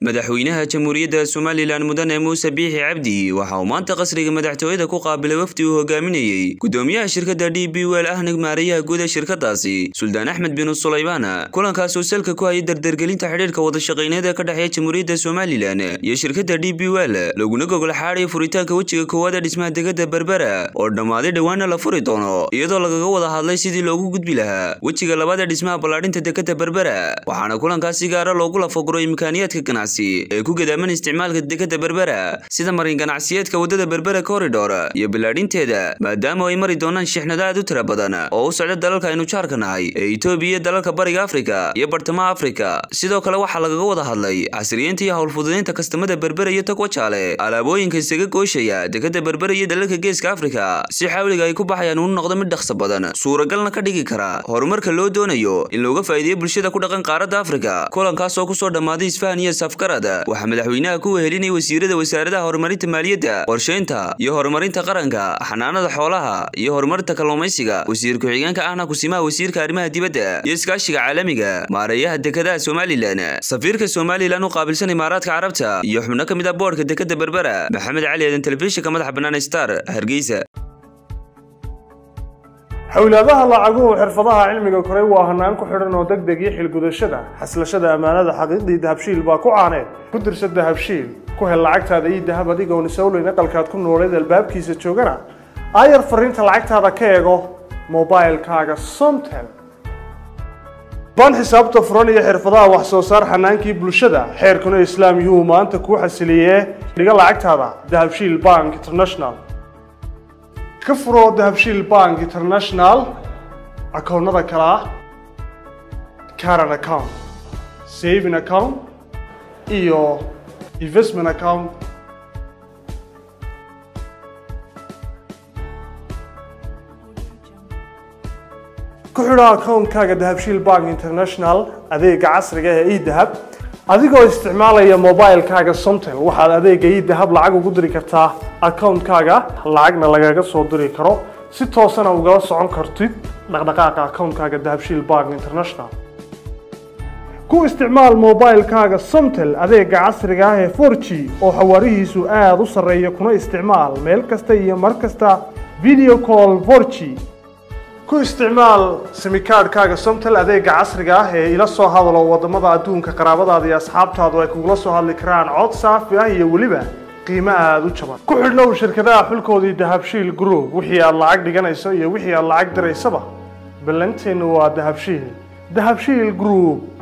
madaxweynaha jamhuuriyadda somalilan mudane muuse biixi cabdi waxa uu maanta qasriga madaxtooyada ku qaabilay wafdi uu hogaaminayey gudoomiyaha shirkadda d b wel ahna maarayaha guud ee shirkadaasi suldaan axmed bin sulaymaan kulankaasoo salka ku hayay dardargelinta xidhiirka wadashaqeyneed ee ka dhexeeya jamhuuriyadda somalilan iyo shirkadda d b wel laguna gogol xaadhaya furitaanka wejiga koowaad ee dhismaha degada berbera oo dhammaaday dhowaana la furi doono iyadoo lagaga wada hadlay sidii loogu gudbi lahaa wejiga labaad ee dhismaha ballaadhinta dekada berbera waxaana kulankaas si gaara loogu lafaguray imkaaniyaadka ganacsi ee ku gadaaman isticmaalka dekada berbera sida marin ganacsiyeedka waddada berbera corridor iyo bilaadhinteeda maadaama ay mari doonaan shixnado aad u tira badan oo u socda dalalka aynu jaarka nahay ee itoobiya iyo dalalka bariga afrika iyo bartamaha afrika sidoo kale waxaa lagaga wada hadlay casriyeynta iyo howlfududeynta kastamada berbera iyo tagwajaale alaabooyinka isaga gooshaya dekada berbera iyo dalalka geeska afrika si xawliga ay ku baxayaan uu noqdo mid dhaqso badan suuragalna ka dhigi kara horumarka loo doonayo in looga faa'iideeyo bulshada ku dhaqan qaaradda afrika kulankaas oo kusoo dhammaaday isfahan iyo safgarad waxaa madaxweynaha ku wehelinaya wasiirada wasaaradaha horumarinta maaliyadda qorsheynta iyo horumarinta qaranka xanaanada xoolaha iyo horumarinta kalluumaysiga wasiir ku-xigeenka ahna kusimaha wasiirka arrimaha dibadda iyo iskaashiga caalamiga maareeyaha dekadaha somalilan safiirka somalilan u qaabilsan imaaraadka carabta iyo xubno ka mid ah boodhka dekada berbera maxamed cali eedan telefishinka madaxa bannaan star hargeysa xowlaadaha lacaguhu xirfadaha cilmiga koray waa hanaan ku xidhan oo deg deg iyo xilgudashada xaslashada ammaanada xaqiiqdii dahabshiil baa ku caaneed ku dirsa dahabshiil ku hel lacagtaada iyo dahab adigoon isowleyn aqalkaad ku nooleed albaabkiisa joogana aayar fariinta lacagtaada ka eego mobilkaaga somtel baan xisaabta furan iyo xirfadaha wax soo saar xanaankii bulshada xeerkuna islaam yuhu maanta kuu xasiliyee dhiga lacagtaada dahabshiil bank international ka furo dahabshiil bank international akoonnada kale ah caran account saving account iyo investment account ku xidho akoonkaaga dahabshiil bank international adeega casriga ee edahab adigoo isticmaalaya mobilkaaga somtel waxaad adeega idahab lacag ugu diri kartaa akoonkaaga lacagna lagaga soo diri karo si toosana ugala socon kartid dhaqdhaqaaqa akoonkaaga dahabshiil bank international ku isticmaal mobilkaaga somtel adeega casriga ah ee for g oo xawaarihiisu aada u sarreeya kuna isticmaal meel kasta iyo mar kasta video call for g ku isticmaal simikaadhkaaga somtel adeega casriga ah ee ila soo hadalo wadamada adduunka qaraabadaada iyo asxaabtaadu ay kugula soo hadli karaan cod saafi ah iyo weliba qiimo aada u jaban ku xidhnow shirkadaha xulkoodii dahabshiil group wixii aad lacag dhiganayso iyo wixii aad lacag diraysaba ballanteennu waa dahabshiil dahabshiil group